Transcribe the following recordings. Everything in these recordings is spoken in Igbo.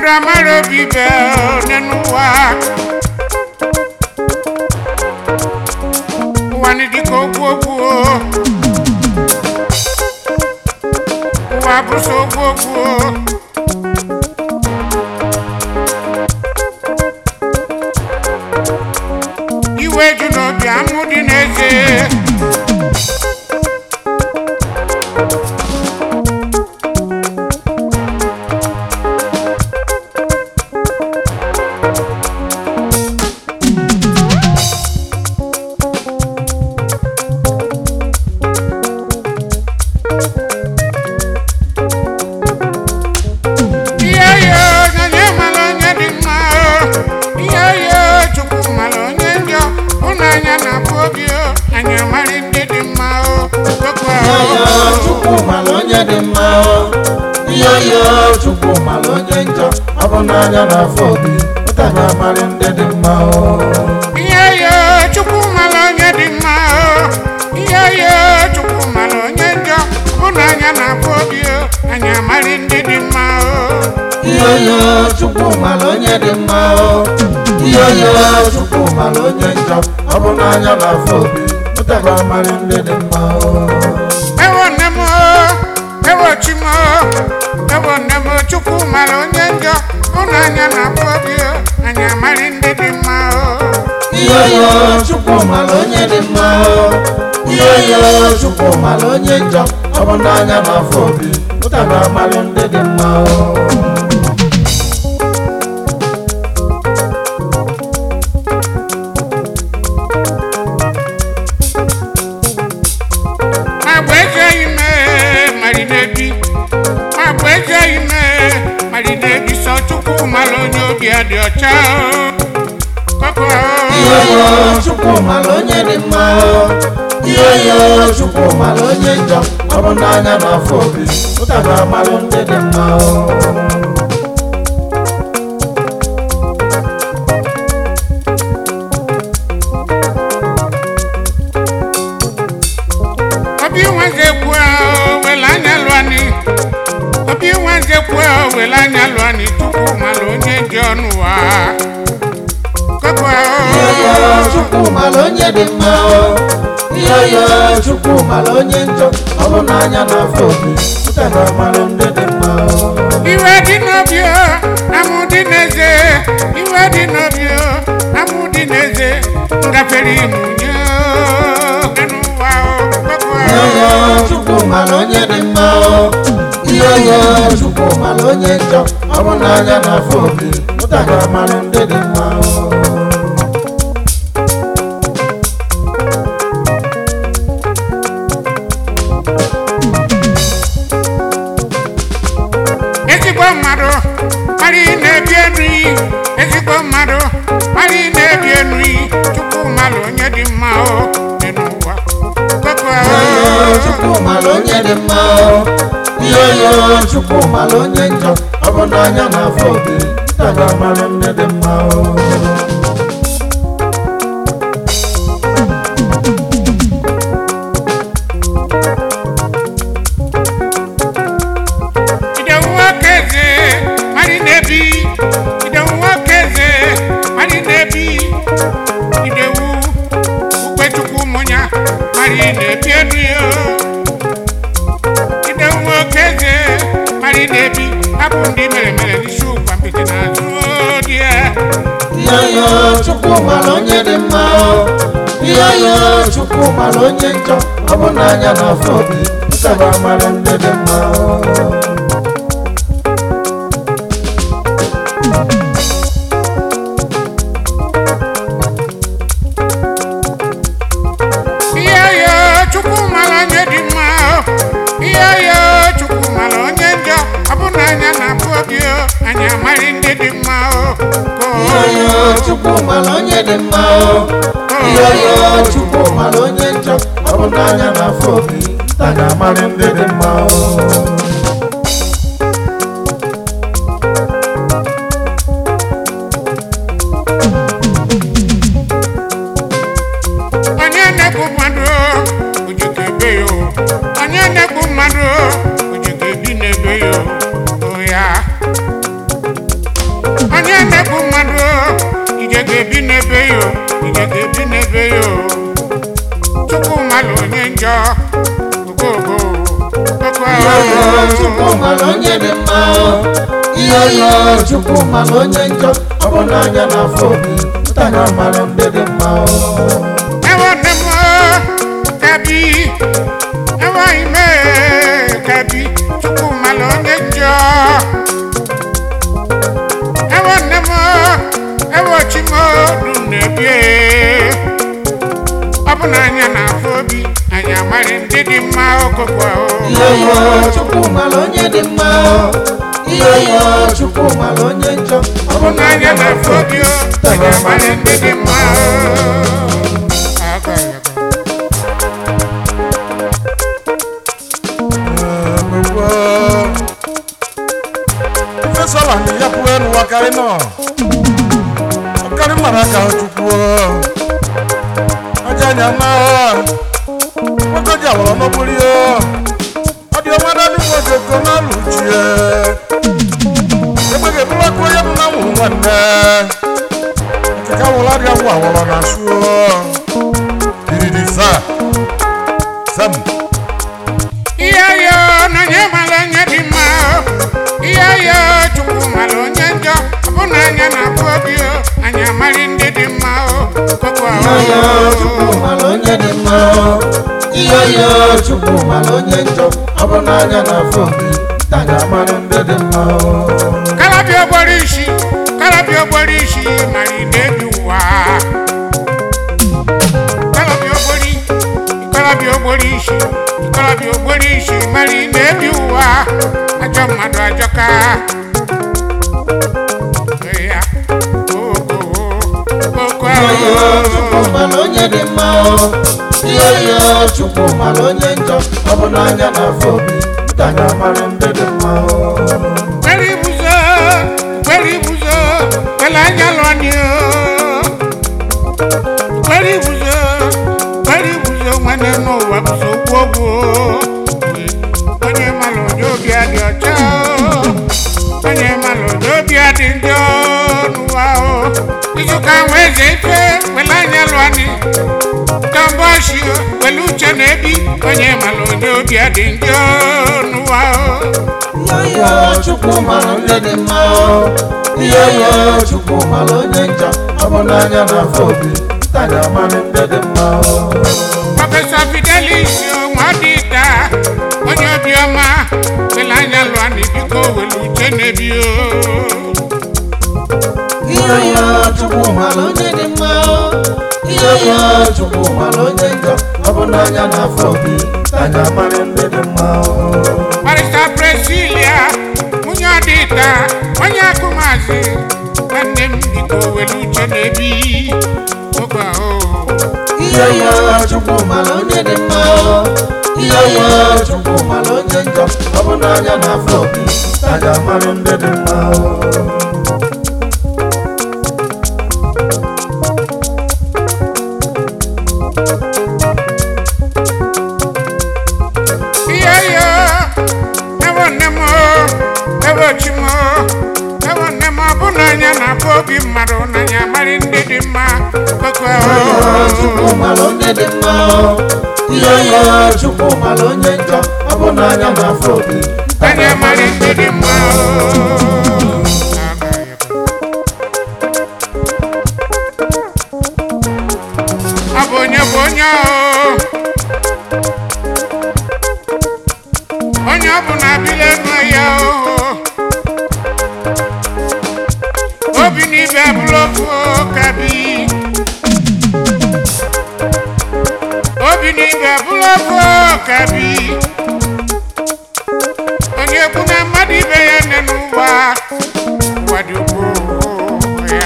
mmadụ amara obi be n'enu ụwa ụwa ni dịka ogwu ogwu ụwa bụso ogwu ogwu iwe ju n'obi amụ dị n'eze ihe yo onye mara onye dị mma ihe yo chukwu mara onye njọ ụnụ anya na-abụ obi o anyị amara ndị dị mma o okwu Iyo ahụ Chukwu mara onye dị mma o. Iyo iyo Chukwu mara onye njọ ọ bụ n'anya na-afọ obi ụta ga-amarị ndị dị mma o. ihe yo chukwu mara onye dị mma o ihe yo chukwu mara onye njọ ụnụ anya na-abụ obi o anyị amara ndị dị mma o Iyo iyo Chukwu mara onye dị mma o. Iyo iyo Chukwu mara onye njọ ọ bụ n'anya na-afọ obi ụta ga-amarị ndị dị mma o. ewo nne m o ewo chi m o ewo nne m o chukwu mara onye njọ ụnụ anya na-abụ obi o anyị amara ndị dị mma o Iyo iyo Chukwu mara onye dị mma o. Iyo iyo Chukwu mara onye njọ ọ bụ n'anya na-afọ obi ụta ga-amarị ndị dị mma o. Magba eze ime mari n'ebi Magba eze ime mari n'ebi sọ chukwu mara onye obi ya dị ọcha o. koko Iyo iyo Chukwu mara onye dị mma o. Iyo iyo Chukwu mara onye njọ ọ bụ n'anya na-afọ obi ụta ga-amarị ndị dị mma o. obi nwanze kwuo wele anya lụani obi nwanze kwuo wele anya lụani chukwu mara onye dị ọnụ wa koko Iyo iyo Chukwu mara onye dị mma o. Iyo iyo Chukwu mara onye njọ ọ bụ n'anya na-afọ obi ụta ga-amarị ndị dị mma o. iwe dị n'obi o amụ dị n'eze iwe dị n'obi o amụ dị n'eze ngafere imunye o n'ụwa o koko Iyo iyo Chukwu mara onye dị mma o. Iyo iyo Chukwu mara onye njọ ọ bụ n'anya na-afọ obi ụta ga-amarị ndị dị mma o. ezigbo mmadụ mara ị na-ebi enu iyi ezigbo mmadụ mara ị na-ebi enu iyi chukwu mara onye dị mma o dị n'ụwa koko Iyo Chukwu mara onye dị mma o. Iyo iyo Chukwu mara onye njọ ọ bụ n'anya na-afọ obi ụta ga-amarị ndị dị mma o. ide nwoke eze mara ị na-ebi ide nwoke eze mara ị na-ebi idewu ukpechukwu mụnya mara ị na-ebi enu ya ide nwoke eze mara ị na-ebi hapụ ndị mere mere n'isi ụkwa mpịtị n'azụ dị ya Iyo iyo Chukwu mara onye dị mma o. Iyo iyo Chukwu mara onye njọ ọ bụ n'anya na-afọ obi ụta ga-amarị ndị dị mma o. ihe yo chukwu mara onye dị mma o. ihe yo chukwu mara onye njọ ọ bụ na anya na-abụ obi o anyị amaghị ndị dị mma o Ko. Iyo iyo Chukwu mara onye dị mma o. Iyo iyo Chukwu mara onye njọ ọ bụ n'anya na-afọ obi ụta ga-amarị ndị dị mma o. onye na-egbu mmadụ ojike ebe ya o. onye na-egbu mmadụ ojike ebi n'ebe ya o. O ya mara onye dị mma ihe oyo chukwu mara onye njọ ọ bụ n'anya na afọ obi ntanya mara ndị dị mma ewo nne m kabi ewo ime kabi chukwu mara onye njọ ewo nne m ewo chi m du na-ebie ọ bụ na anya na-afụ obi anyị amarị ndị dị mma okoko ihe oyo chukwu mara onye dị mma ihe oyo chukwu mara onye njọ ọ bụ na anya na-afụ obi o anyị amarị ndị dị mma Aga, aga. ifesala ni ya pụọ enu wakarị nọ ọkarị mara aka chukwu aja anya na nwoke ji awọrọ n'okpori ọ dị ọnwa na ndị nwoke ko na lụchie ebe ga-ebulakwu onye nụ na nwụrụ nwanne nkeka wụla dị agwụ awọrọ na asụ diridi sa sam ihe yo na onye mara onye dị mma ihe yo chukwu mara onye njọ ọ bụ na anya na-afụ obi o anyị amarị ndị dị mma o koko ihe oyo chukwu mara onye dị mma ihe oyo chukwu mara onye njọ ọ bụ n'anya na afọ obi ntanya mara ndị dị mma kalabịa ogboro isi kalabịa ogboro isi mara ị na-ebi ụwa kalabịa ogbori kalabịa ogboro isi kalabịa ogboro isi mara ị na-ebi ụwa ajọ mmadụ ajọka Ee ya. Koko, koko, ihe oyo chukwu mara onye dị mma ihe oyo chukwu mara onye njọ ọ bụ n'anya na afọ obi ntanya mara ndị dị mma kwere ibuzo kwere ibuzo kwere anya lụọni kwere ibuzo kwere ibuzo nwanne n'ụwa bụzo okwu ogwu onye malụ onye obi adị ọcha onye malụ onye obi adị njọ n'ụwa izuka nwe eze ife kwere anya lụọni tọmbọshi were uche na ebi onye malụ onye obi adị njọ n'ụwa ihe oyo chukwu mara ndị dị mma ihe oyo chukwu mara onye njọ ọ bụ n'anya na afọ obi ntanya mara ndị dị mma Prọfesọ Fidelis Nwadita onye obiọma were anya lụọ na biko were uche na-ebi o. ihe oyo chukwu mara onye dị mma ihe oyo chukwu mara onye njọ ọ bụ n'anya na afọ obi ntanya mara ndị dị mma Barista Presilia nwunye ọdịta onye akụmazi nwanne m biko were uche na-ebi oge ahụ. ihe oyo chukwu mara onye dị mma ihe oyo chukwu mara onye njọ ọ bụ n'anya na afọ obi ntanya mara ndị dị mma Ihe yo ewo nne m o, ewo chi m o, ewo nne m ọ bụ na anya na-afụ obi mmadụ n'anya marị ndị dị mma koko Ihe chukwu ahụ. mara onye dị mma ihe oyo chukwu mara onye njọ ọ bụ n'anya na afọ obi Anya marị ndị dị mma o. Ọ bụ onye bụ onye o. Onye ọ bụ na-abịla enu ya o. Obi n'ibe abụla ofu kabi. Obi n'ibe abụla ofu kabi. onye ekwu na mmadụ ibe ya nne n'ụwa ụwa dị ukwuu ya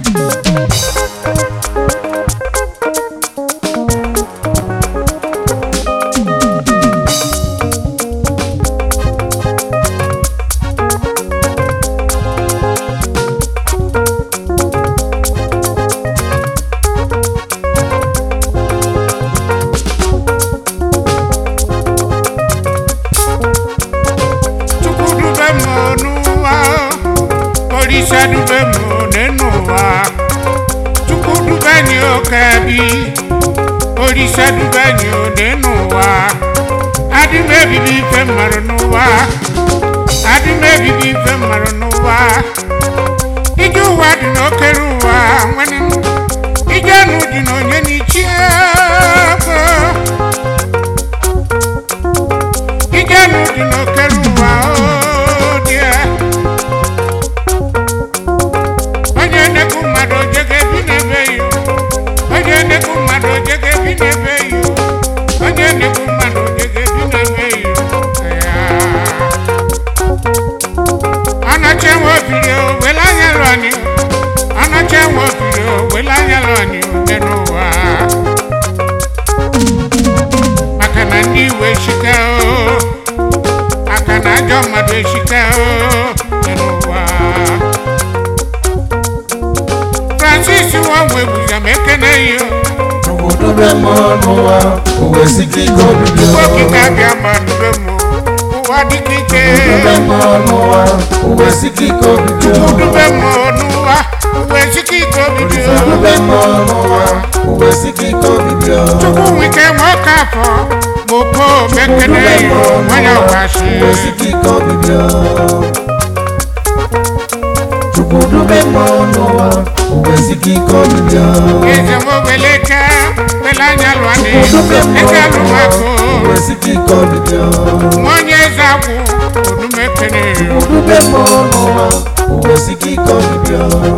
chukwu dube m n'ụwa olise dube m n'ụwa chukwu dube anyị oke bi olise dube anyị n'ụwa adị m ebibi ife mmadụ n'ụwa adị m ebibi ife mmadụ n'ụwa ije ụwa dị n'okere ụwa nwanne m ije anụ dị n'onye n'ichi ego ije anụ dị n'okere ụwa o dị ya. onye nnekwu mmadụ ojege bi n'ebe yo onye nnekwu mmadụ ojege bi n'ebe yo onye nnekwu mmadụ ojege bi n'ebe yo ya anache nwe obiri o wele anya lọni anache nwe obiri o wele anya lọni oge n'ụwa maka na ndị iwe shika o maka na ajọ mmadụ eshika o oge n'ụwa francis nwanwe buza m ekene yo Chukwudube m n'ụwa uwe sike ike obibi okike abịa ma dube m ụwa dịka ike Chukwudube m n'ụwa uwe sike ike obibi dube m n'ụwa uwe sike ike obibi o. Chukwudube m n'ụwa uwe sike ike obibi chukwu nwike nwoke afọ bụ po mekene yo nwanye ọkashi uwe sike ike obibi Chukwudube m n'ụwa uwe sike ike obibi eze mogbeleke wele anya lụani Chukwudube m eze alụmako uwe sike ike obibi nwonye eze agwụ onumekene yo Chukwudube m n'ụwa uwe sike ike obibi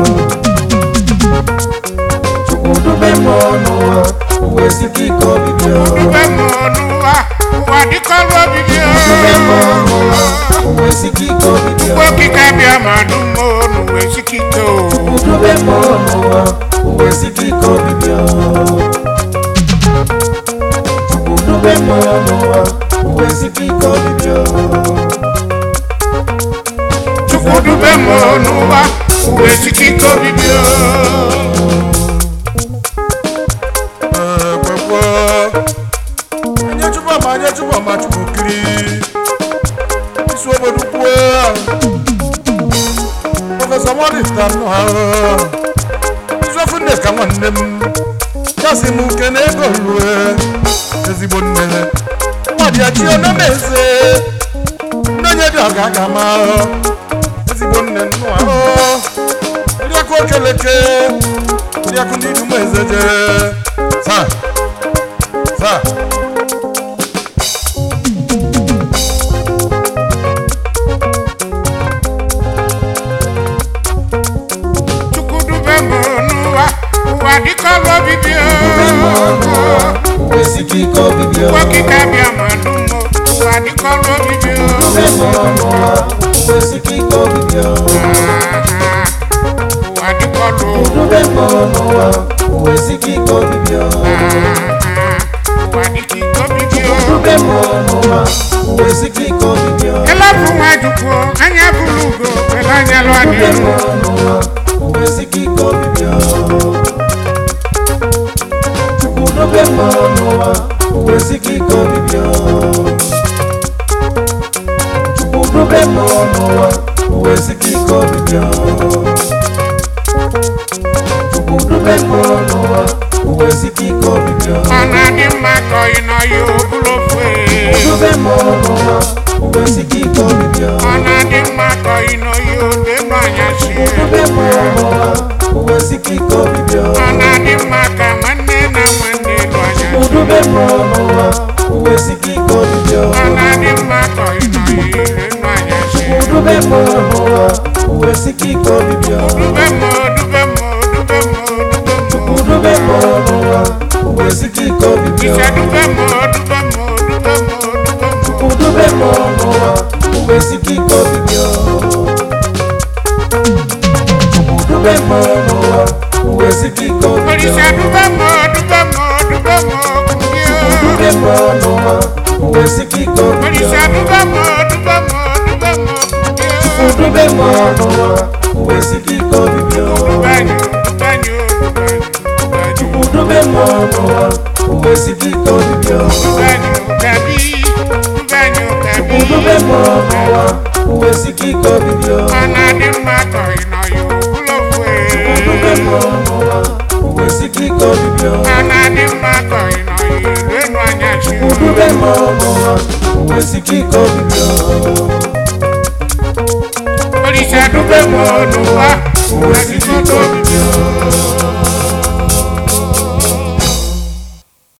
Chukwudube m n'ụwa uwe sike ike obibi dube m n'ụwa ụwa dịkọrọ obibi Chukwudube m o. n'ụwa uwe sike ike obibi Ugbo okike abịa ma dum o n'uwe sike ike o Chukwudube m n'ụwa uwe sike ike obibi Chukwudube m n'ụwa uwe sike ike obibi chukwu dube m n'ụwa uwe sike ike obibi o ekwekwe onye chụpụ ama onye chụpụ ama chụpụ kiri isi obodo kwuo prọfesọ mọdịsta nọ ha izuofu nne ka nwanne m ya si m nke na ego rue ezigbo nne nwadị ya chi onye na-eze ndị onye dị ọga aga ma ezigbo nne nnụ ahụ ụdịakụ okeleke ụdịakụ ndị dum eze jere saa saa chukwu dube m n'ụwa ụwa dịkọrọ obibi o uwe sike ike obibi Ugbo okike abịa ma dum o ụwa dịkọrọ obibi o Chukwudube m n'ụwa uwe sike ike obibi Aha, ụwa dịkọrọ o Chukwudube m n'ụwa uwe sike ike obibi Aha, ụwa dịka ike obibi o Chukwudube m n'ụwa uwe sike ike obibi elapụ nwa jukwu anya bụrụ ugo were anya lụọ Chukwudube m n'ihu n'ụwa uwe sike ike obibi Chukwudube m n'ụwa uwe sike ike obibi Chukwudube m n'ụwa uwe sike ike obibi Chukwudube m n'ụwa uwe sike ike obibi ọ na-adị mma ka ọyị na ọyị oburu ofu e. Chukwudube m n'ụwa uwe sike ike obibi ọ na-adị mma ka ọyị na ọyị ode nọ anyasị Chukwudube m n'ụwa uwe sike ike obibi ọ na-adị mma ka nwanne na nwanne nọ anyasị Chukwudube m n'ụwa uwe sike ike obibi ọ na-adị mma ka ọyị na ọyị ode nọ anyasị Chukwudube m n'ụwa uwe sike ike obibi dube m dube m dube m dube m Chukwudube m n'ụwa uwe sike ike obibi ise dube m dube m dube m dube m Chukwudube m n'ụwa uwe sike ike obibi Chukwudube m n'ụwa uwe sike ike obibi Olisa dube m dube m dube m kumbie Chukwudube m n'ụwa uwe sike ike obibi Olisa dube m dube m dube m kumbie Chukwudube m n'ụwa uwe sike ike obibi Dubanyo dubanyo dubanyo dubanyo Chukwudube m n'ụwa uwe sike ike obibi dubanyo kabi dubanyo kabi Chukwudube m n'ụwa uwe sike ike obibi ọ na-adị mma ka ị nọ ya okwulokwe Chukwudube m n'ụwa uwe sike ike obibi ọ na-adị mma ka ị nọ ya ilu enu anyasị Chukwudube m n'ụwa uwe sike ike obibi nube m n'ụwa ụwa ezigbo obibi